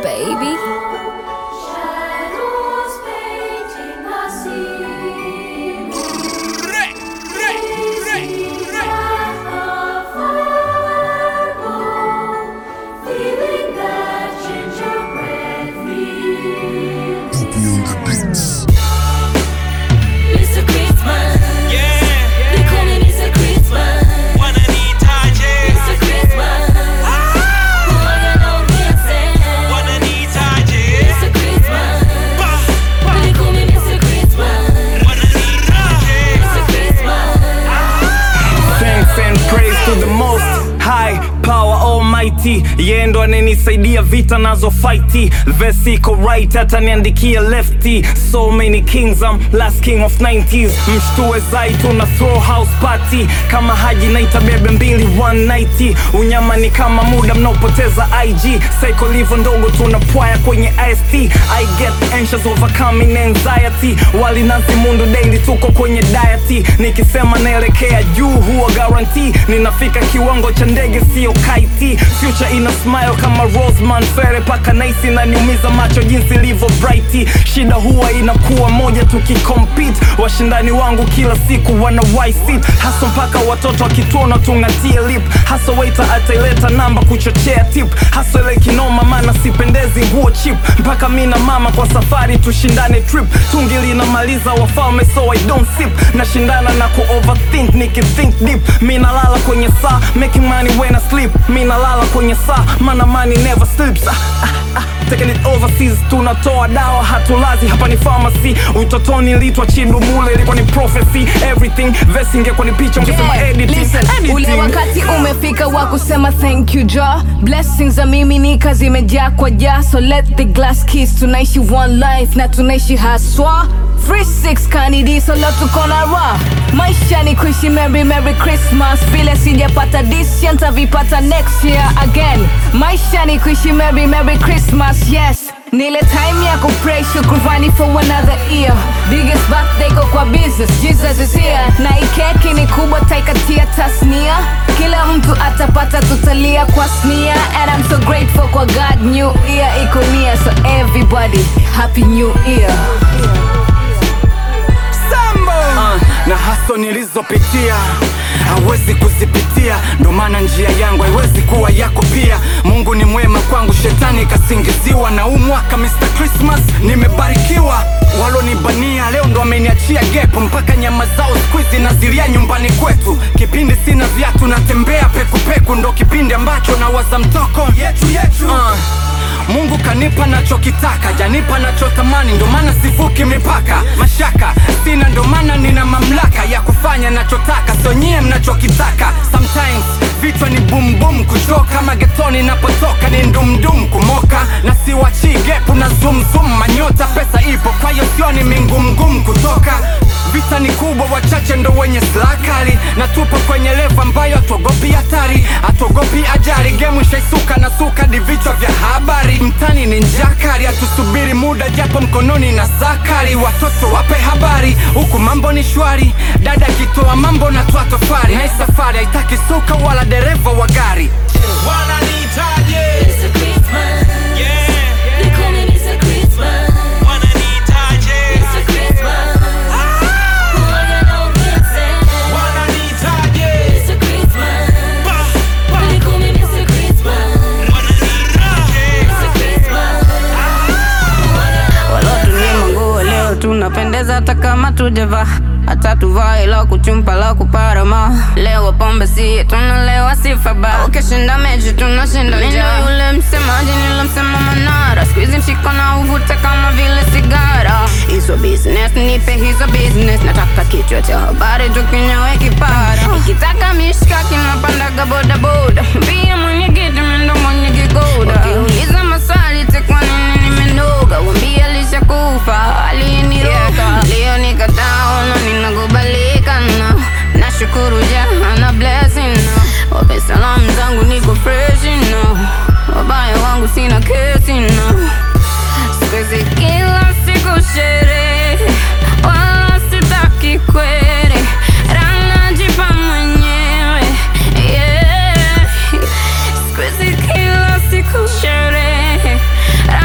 baby. Shadows painting the scene. Feeling that gingerbread feel. Mr. Christmas. They call me Mr. Christmas. Mr. Christmas. Huwaga naongeza. Mr. Christmas. They call me Mr. Christmas. Mr. Christmas. Thanks and praise to the most high power almighty yeye ndo ananisaidia vita nazo fighti vesi iko right hata niandikia lefty so many kings I'm last king of 90s mshtue zai tuna throw house party kama haji naita bebe mbili 190 unyama ni kama muda mnaopoteza ig psycho livo ndogo tunapwaya kwenye ist i get anxious overcoming anxiety wali nazi mundu daily tuko kwenye diet nikisema naelekea juu huwa guarantee ninafika kiwango cha ndege sio kaiti future ina smile kama rosman fere paka naisi naniumiza macho jinsi ilivyo bright shida huwa inakuwa moja tukikompete washindani wangu kila siku wana sit hasa mpaka watoto wakituona tungatie lip hasa waiter ataileta namba kuchochea tip hasa ile kinoma maana sipendezi nguo chip mpaka mi na mama kwa safari tushindane trip tungi linamaliza wafalme so I don't sip nashindana na ku overthink nikithink deep mi nalala kwenye saa making money when I sleep mi nalala kwenye saa mana money never sleeps ah, ah, ah. Taking it overseas tunatoa dawa hatulazi hapa ni pharmacy utotoni litwa chidu mule ilikuwa ni prophecy everything verse ingekuwa ni picha ungesema Yeah, editing listen, ule editing wakati umefika wa kusema thank you ja blessings za miminika zimejaa kwa ja so let the glass kiss tunaishi one life na tunaishi haswa Free six kanidi so leo tuko na raw maisha ni kuishi merry merry christmas vile sijapata this year ntavipata next year again maisha ni kuishi merry merry christmas yes nile time ya kupray shukrani for another year biggest birthday ko kwa business jesus is here na ikeki ni kubwa taikatia tasnia kila mtu atapata tutalia kwa snia and i'm so grateful kwa god new year iko near so everybody happy new year uh, na haso nilizopitia hawezi kuzipitia ndo maana njia yangu haiwezi kuwa yako pia mungu ni mwema kwangu shetani kasingiziwa na huu mwaka mr christmas nimebarikiwa walonibania leo ndo ameniachia gepo mpaka nyama zao skuizi nazilia nyumbani kwetu kipindi sina viatu natembea pekupeku ndo kipindi ambacho nawaza mtoko yetu yetu uh. Mungu kanipa nachokitaka, janipa nachotamani, ndo maana sivuki mipaka. Mashaka sina, ndo maana nina mamlaka ya kufanya nachotaka, so nyie mnachokitaka. Sometimes vichwa ni boom boom, kuchoka magetoni napotoka ni ndumdum, kumoka na siwachi gepu na zoom zoom, manyota pesa ipo, kwa hiyo sioni mingumgum kutoka Vita ni kubwa, wachache ndo wenye silaha kali, na tupo kwenye levo ambayo hatuogopi hatari, hatuogopi ajali. Gemu ishaisuka na suka ni vichwa vya habari, mtani ni njaa kali, hatusubiri muda japo mkononi na sakari. Watoto wape habari, huku mambo ni shwari, dada akitoa mambo na twa tofari, na hii safari haitaki suka wala dereva wa gari. Mr. Christmas. They call me Mr. Christmas. Mr. Christmas. Huwaga naongeza. Mr. Christmas. They call me Mr. Christmas. Mr. Christmas. walotunyima nguo leo tunapendeza hata kama tujavaa hata tuvae la kuchumpa la kuparama leo pombe si tunalewa sifa ba ukishinda mechi tunashinda njaa yule msemaji nilomsema manara skuizi mshiko na uvute kama vile sigara hizo business nipe hizo business nataka kichwa cha habari tukinyawe kipara ikitaka mishkaki napandaga bodaboda mbia mwenye kiti mendo mwenye kigoda wakiuliza maswali tekwa nini nimenoga wambia lishakufa aliniroga leo nikataona ninakubalika na nashukuru jahana blessing na wape salamu zangu niko fresh na wabaya wangu sina kesi na sikuizi kila siku sherehe wala sitaki kwere ranajipa mwenyewe yeah. Sikuizi kila siku sherehe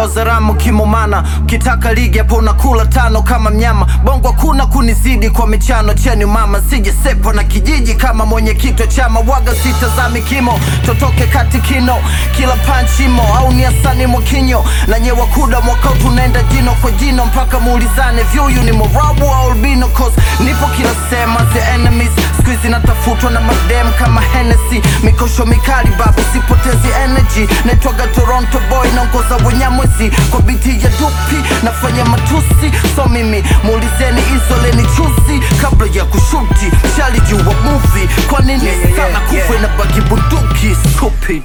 naongoza ramu kimomana ukitaka ligi hapo unakula tano kama mnyama bongo hakuna kunizidi kwa michano cheni mama sijesepo na kijiji kama mwenyekiti wa chama waga sitazami kimo totoke kati kino kila panchimo au ni asani mwakinyo na nyewa kuda mwaka huu tunaenda jino kwa jino mpaka muulizane vyuyu ni morabu au albino cause nipo kila sema the enemies skuizi natafutwa na madem kama Hennessy mikosho mikali babu sipotezi energy naitwaga Toronto boy naongoza wenyamwezi kwa biti ya dupi nafanya matusi so mimi muulizeni izoleni chuzi kabla ya kushuti shalijua movie kwa nini Yeah, yeah, sana yeah, kufa yeah. inabaki bunduki stupid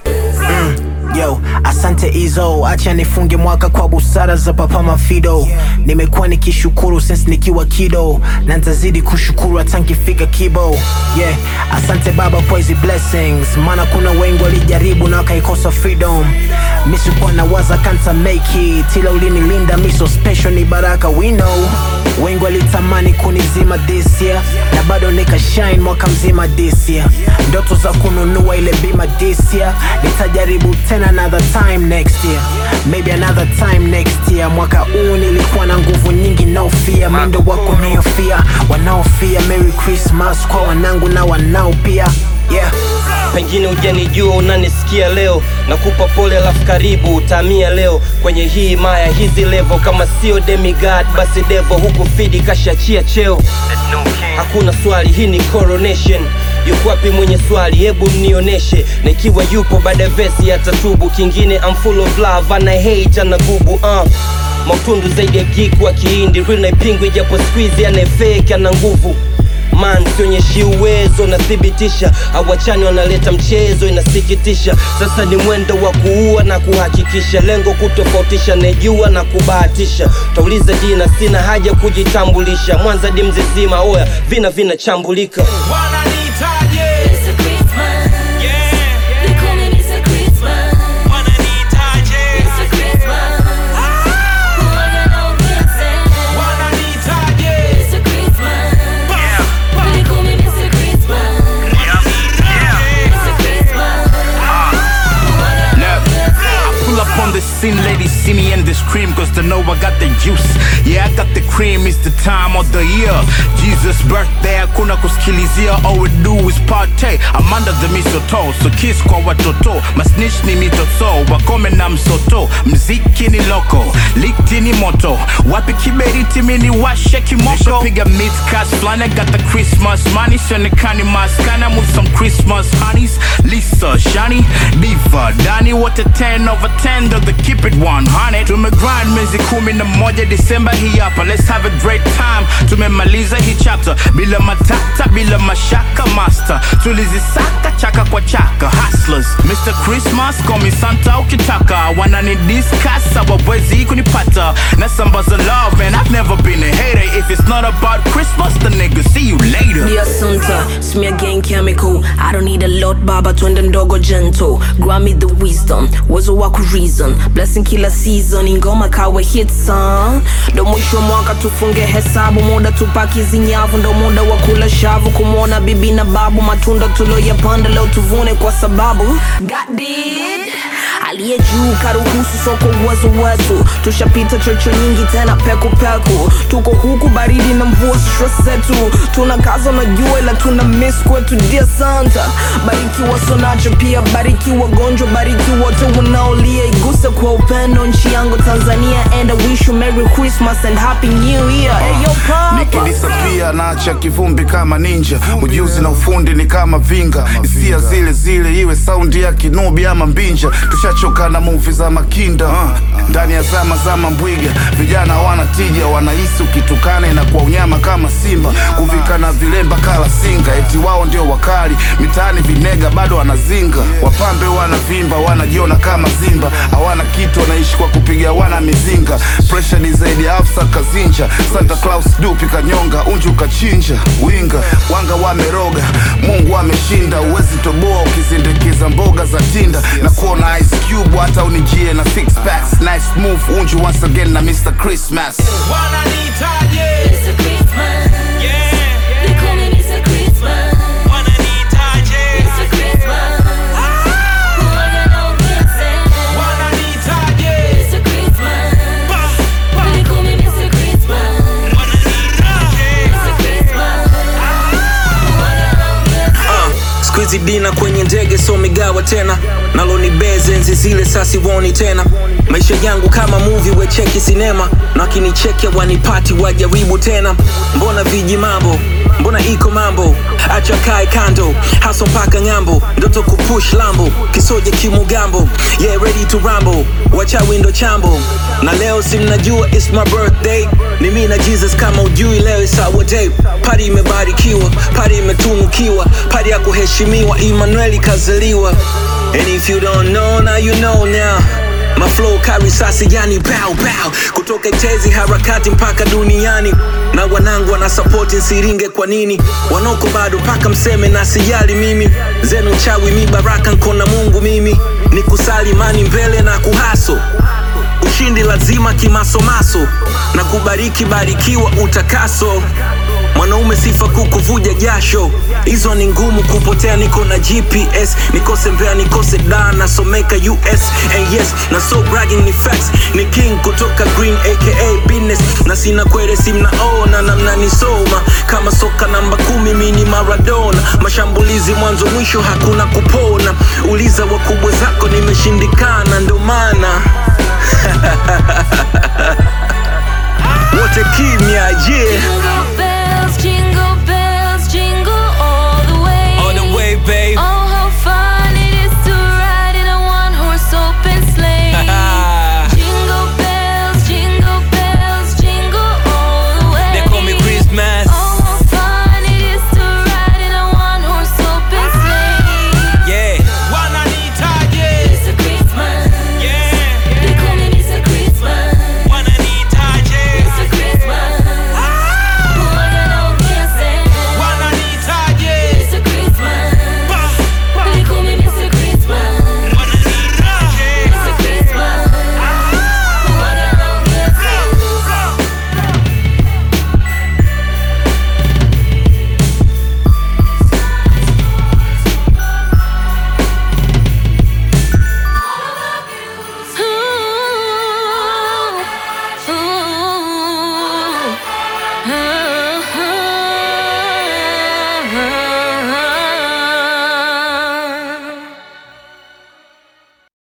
Yo, asante Izo, acha nifunge mwaka kwa busara za Papa Mafido. Nimekuwa nikishukuru since nikiwa kido, na nitazidi kushukuru hata nikifika kibo. Yeah, asante Baba kwa hizi blessings, maana kuna wengi walijaribu na wakaikosa freedom. Mi sikuwa nawaza kanta make it, ila ulinilinda mi so special, ni baraka we know. Wengi walitamani kunizima this year, na bado nikashine mwaka mzima this year. Ndoto za kununua ile bima this year, nitajaribu tena another time next year, maybe another time next year. Mwaka huu nilikuwa na nguvu nyingi, no fear, mendo wako niofia, wanaofia. Merry Christmas kwa wanangu na wanao pia, yeah. pengine hujanijua unanisikia leo nakupa pole alafu karibu utamia leo kwenye hii maya hizi levo kama sio demigod basi devo huku fidi kashachia cheo hakuna swali hii ni coronation yuko wapi mwenye swali hebu mnioneshe na ikiwa yupo baada ya vesi atatubu kingine I'm full of love ana hate ana gubu uh. mautundu zaidi ya geek wa kiindi real naipingwi japo squeeze anayefake ana nguvu man sionyeshi uwezo nathibitisha awachani wanaleta mchezo inasikitisha sasa ni mwendo wa kuua na kuhakikisha lengo kutofautisha nejua na kubahatisha tauliza jina sina haja kujitambulisha mwanza di mzizima oya vina vinachambulika wananitaje Mr. Christmas. yeah They call me Mr. Christmas. wananitaje Mr. Christmas. Huwaga na upinzani. wananitaje Mr. Christmas. They call me Mr. Christmas. Mr. Christmas. Huwaga na Look, I pull up on the scene, ladies see me and they scream cause they know I got the juice. Yeah, I got the cream, it's the time of the year. Jesus' birthday, hakuna kusikilizia, all we do is party. I'm under the mistletoe, so kiss kwa watoto. Masnitch ni mitoto, wakome na msoto. Mziki ni loko, likti ni moto. Wapi kiberiti mini washe kimoko. Nishapiga midcast flani, I got the Christmas money. Sionekani maskana, move some Christmas honeys. Lisa, Shani, Diva, Dani, wote 10 over 10 ndo the keep it 100 tumegrind miezi kumi na moja disemba hii hapa let's have a great time tumemaliza hii chapter bila matata bila mashaka master tulizisaka chaka kwa chaka hustlers mr christmas call me santa ukitaka wanani discuss hawawezi kunipata nasambaza love man i've never been a hater if it's not about christmas the nigga see you later Dear Santa, smear gang chemical. I don't need a lot, baba, twende mdogo gentle. Grant me the wisdom, uwezo wa ku reason. Blessing kila season, ingoma kawe hit song. Ndo mwisho wa mwaka tufunge hesabu, muda tupaki zinyavu, ndo muda wa kula shavu, kumwona bibi na babu, matunda tuloyapanda leo tuvune kwa sababu God did. aliye juu karuhusu soko uwezo wetu tushapita chocho nyingi tena peku peku tuko huku baridi na mvua stress zetu tuna kaza na jua ila tuna miss kwetu dear santa bariki wasonacho pia bariki wagonjwa bariki wote wanaolia iguse kwa upendo nchi yangu tanzania and I wish you merry christmas and happy new year hey, yo, papa. nikilisapia naacha kivumbi kama ninja ujuzi na ufundi ni kama vinga hisia zile zile iwe saundi ya kinubi ama mbinja tushachoka na muvi za makinda uh. ndani ya zama zama mbwiga vijana hawana tija wanahisi ukitukana inakuwa unyama kama simba kuvika na vilemba kala singa eti wao ndio wakali mitaani vinega bado wanazinga wapambe wanavimba wanajiona kama zimba hawana kitu wanaishi kwa kupiga wana mizinga presha ni zaidi ya afsa kazinja santa claus dupi kanyonga unju kachinja winga wanga wameroga mungu ameshinda uwezi toboa ukizindikiza mboga za tinda na kuona ice cube hata unijie na six packs nice move unju once again na mr christmas wananitaje Mr. Christmas. yeah They call me Mr. Christmas. wananitaje Mr. Christmas. Huwaga na upinzani. wananitaje Mr. Christmas. hizi dina kwenye ndege so migawa tena nalo ni beze enzi zile sasiwoni tena maisha yangu kama movie wecheki sinema na wakinicheki wanipati wajaribu tena mbona viji mambo mbona iko mambo acha kae kando haso mpaka ng'ambo ndoto kupush lambo kisoje kimugambo yeah ready to rambo wacha windo chambo na leo si mnajua it's my birthday ni mi na jesus kama ujui leo is our day pari imebarikiwa pari imetunukiwa pari ya kuheshimiwa emmanueli kazaliwa and if you don't know now you know now My flow carry sasi yani bow bow kutoka tezi harakati mpaka duniani na wanangu wana support nsiringe kwa nini wanoko bado mpaka mseme na sijali mimi zenu chawi mi baraka nkona mungu mimi ni kusali mani mbele na kuhaso ushindi lazima kimasomaso na kubariki barikiwa utakaso mwanaume sifa kukuvuja jasho hizo ni ngumu kupotea niko na gps nikose mbea nikose da nasomeka us and yes na so bragging ni facts ni king kutoka green aka business na sina kwere simnaona na mnanisoma kama soka namba kumi mini maradona mashambulizi mwanzo mwisho hakuna kupona uliza wakubwa zako nimeshindikana ndo maana wote kimya yeah